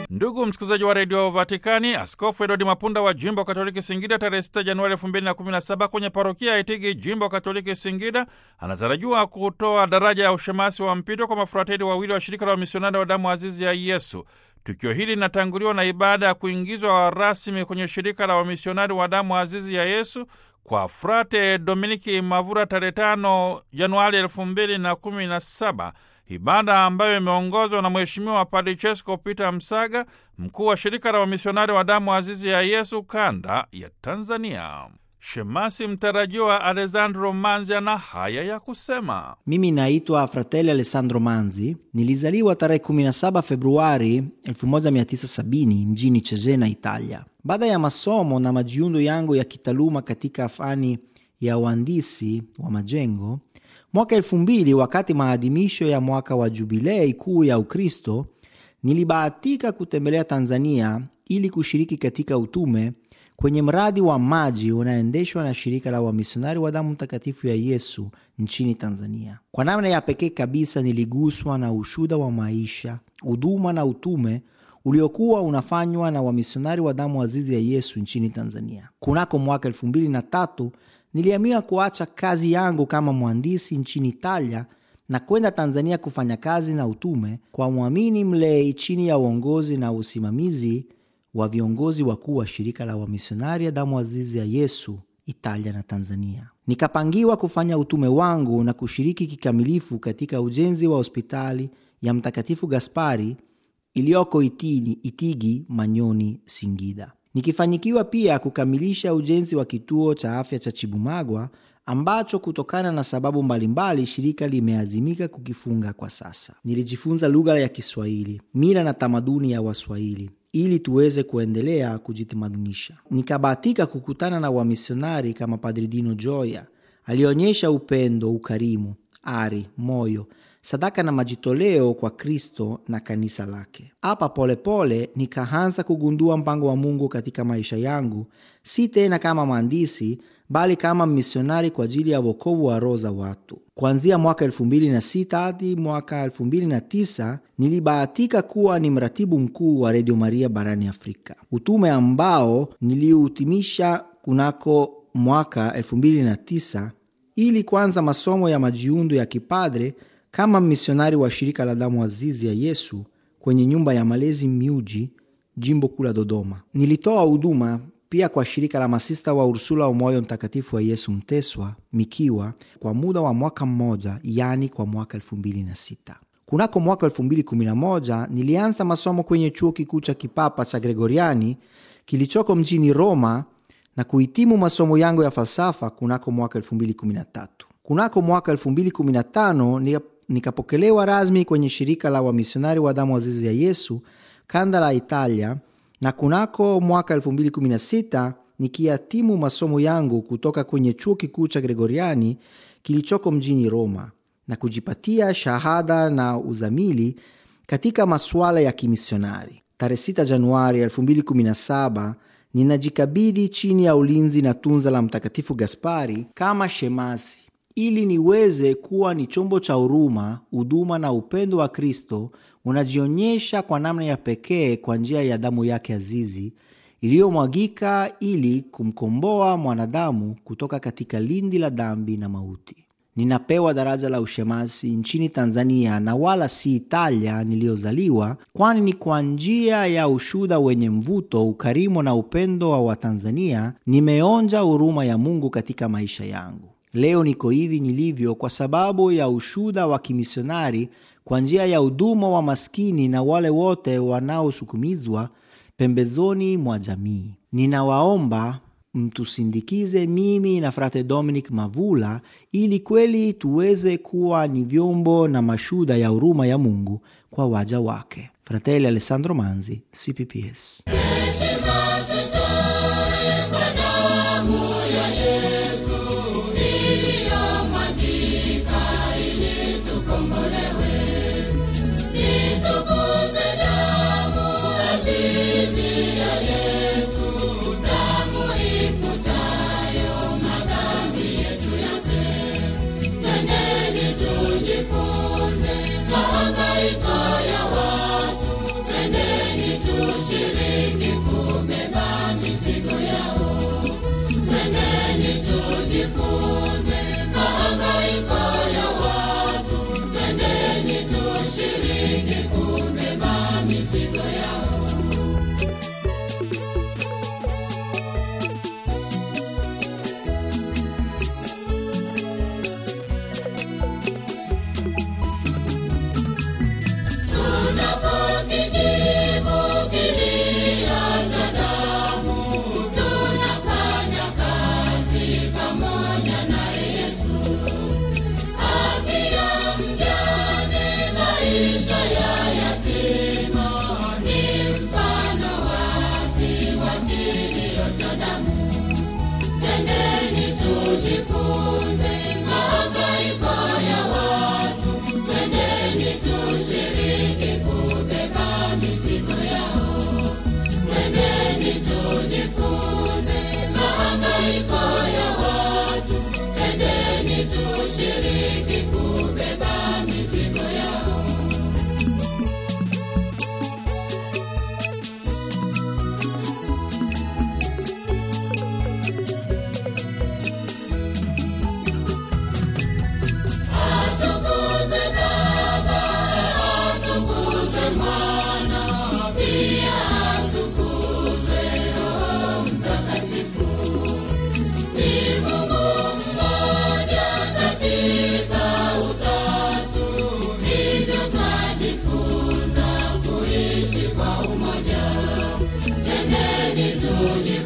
Ndugu msikilizaji wa redio Vatikani, Askofu Edward Mapunda wa jimbo Katoliki Singida tarehe 6 Januari 2017 kwenye parokia ya Itigi, jimbo Katoliki Singida, anatarajiwa kutoa daraja ya ushemasi wa mpito kwa mafurateli wawili wa shirika la wamisionari wa damu azizi ya Yesu. Tukio hili linatanguliwa na ibada ya kuingizwa rasmi kwenye shirika la wamisionari wa damu azizi ya Yesu kwa Frate Dominiki Mavura tarehe 5 Januari 2017, ibada ambayo imeongozwa na Mheshimiwa Padre Chesko Peter Msaga, mkuu wa shirika la wamisionari wa damu azizi ya Yesu kanda ya Tanzania. Shemasi mtarajiwa Alessandro Manzi ana haya ya kusema. Mimi naitwa Fratelli Alessandro Manzi. Nilizaliwa tarehe 17 Februari 1970 mjini Cesena, Italia. Baada ya masomo na majiundo yangu ya kitaaluma katika fani ya uhandisi wa majengo, mwaka elfu mbili, wakati maadhimisho ya mwaka wa jubilei kuu ya Ukristo, nilibahatika kutembelea Tanzania ili kushiriki katika utume kwenye mradi wa maji unaendeshwa na shirika la wamisionari wa damu mtakatifu ya Yesu nchini Tanzania. Kwa namna ya pekee kabisa, niliguswa na ushuda wa maisha, huduma na utume uliokuwa unafanywa na wamisionari wa damu azizi ya Yesu nchini Tanzania. Kunako mwaka elfu mbili na tatu niliamua kuacha kazi yangu kama mhandisi nchini Italia na kwenda Tanzania kufanya kazi na utume kwa mwamini mlei chini ya uongozi na usimamizi wa viongozi wakuu wa shirika la wamisionari ya damu azizi ya Yesu Italia na Tanzania. Nikapangiwa kufanya utume wangu na kushiriki kikamilifu katika ujenzi wa hospitali ya Mtakatifu Gaspari iliyoko Itini, Itigi, Manyoni, Singida, nikifanyikiwa pia kukamilisha ujenzi wa kituo cha afya cha Chibumagwa ambacho kutokana na sababu mbalimbali shirika limeazimika kukifunga kwa sasa. Nilijifunza lugha ya Kiswahili, mila na tamaduni ya Waswahili ili tuweze kuendelea kujitamadhunisha. Nikabahatika kukutana na wamisionari kama Padri Dino Joya alionyesha upendo, ukarimu, ari, moyo, sadaka na majitoleo kwa Kristo na kanisa lake. Hapa polepole nikaanza kugundua mpango wa Mungu katika maisha yangu, si tena kama mhandisi bali kama misionari kwa ajili ya wokovu wa roho za watu. Kuanzia mwaka elfu mbili na sita hadi mwaka elfu mbili na tisa nilibahatika kuwa ni mratibu mkuu wa Redio Maria barani Afrika, utume ambao niliutimisha kunako mwaka elfu mbili na tisa ili kuanza masomo ya majiundo ya kipadre kama misionari wa shirika la damu azizi ya Yesu kwenye nyumba ya malezi Miuji, jimbo kuu la Dodoma. Nilitoa huduma pia kwa shirika la masista wa Ursula wa Moyo Mtakatifu wa Yesu Mteswa Mikiwa kwa muda wa mwaka mmoja, yani kwa mwaka elfu mbili na sita. Kunako mwaka elfu mbili kumi na moja nilianza masomo kwenye chuo kikuu cha kipapa cha Gregoriani kilichoko mjini Roma na kuhitimu masomo yangu ya falsafa kunako mwaka elfu mbili kumi na tatu. Kunako mwaka elfu mbili kumi na tano nikapokelewa rasmi kwenye shirika la wamisionari wa damu azizi ya Yesu kanda la Italia na kunako mwaka 2016 nikihitimu masomo yangu kutoka kwenye chuo kikuu cha Gregoriani kilichoko mjini Roma na kujipatia shahada na uzamili katika masuala ya kimisionari. Tarehe 6 Januari 2017 ninajikabidhi chini ya ulinzi na tunza la Mtakatifu Gaspari kama shemasi ili niweze kuwa ni chombo cha huruma, huduma na upendo wa Kristo unajionyesha kwa namna ya pekee kwa njia ya damu yake azizi iliyomwagika ili kumkomboa mwanadamu kutoka katika lindi la dhambi na mauti. Ninapewa daraja la ushemasi nchini Tanzania na wala si Italia niliyozaliwa, kwani ni kwa njia ya ushuda wenye mvuto, ukarimu na upendo wa Watanzania nimeonja huruma ya Mungu katika maisha yangu. Leo niko hivi nilivyo kwa sababu ya ushuda wa kimisionari kwa njia ya huduma wa maskini na wale wote wanaosukumizwa pembezoni mwa jamii. Ninawaomba mtusindikize mimi na Frate Dominic Mavula ili kweli tuweze kuwa ni vyombo na mashuda ya huruma ya Mungu kwa waja wake. Fratelli Alessandro Manzi, CPPS. Tujifunze mahangaiko ya watu, twendeni tu tushiriki kubeba mizigo yao. Twendeni tujifunze mahangaiko ya watu. Twendeni tushiriki kubeba mizigo yao. Tunapokijibu kilio cha damu, tunafanya kazi pamoja na Yesu. Haki ya mjane, maisha ya yatima, ni mfano wazi wa kilio cha damu. Twendeni tujifunze mahangaiko ya watu, twendeni tushiriki kubeba mizigo yao. Twendeni tujifunze mahangaiko ya watu, twendeni tushiriki kubeba mizigo yao. Atukuzwe Baba, atukuzwe Mwana, pia atukuzwe Roho Mtakatifu. Ni Mungu mmoja katika Utatu, hivyo twajifunza kuishi kwa umoja. Twendeni tuji